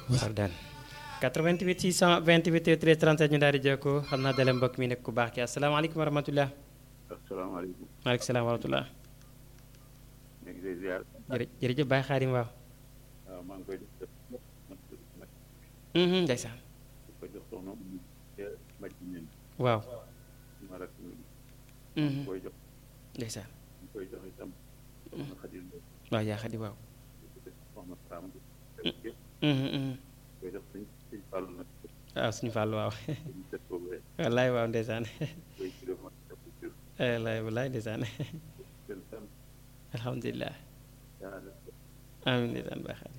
Fardaan 88 628 13 37 ñu daal di jokkoo xam naa dale mbokk mi nekk ku baax ki asalaamaaleykum wa rahmatulah. asalaamaaleykum. maaleykum salaam wa rahmatulah. ñu ngi lay ziar. jërë jërëjëf Baye Xaadim waaw. waaw maa ngi koy def ndeysaan. di ko jox soxna Oumou Maj ñen waaw. ma rak ñu koy jox ndeysaan. ñu koy jox itam soxna Xadil Lo waaw yaa Xadi waaw. soxna Sam yëpp koy jox suñ suñ fàllu nag waaw suñu fàllu waaw. suñu set boobu rek wallaay waaw ndeysaan. koy kilomètre def ko jur wallaay wallaay ndeysaan. gën sam alhamdulilah. yaa def amiin ndeysaan Baye Xaadim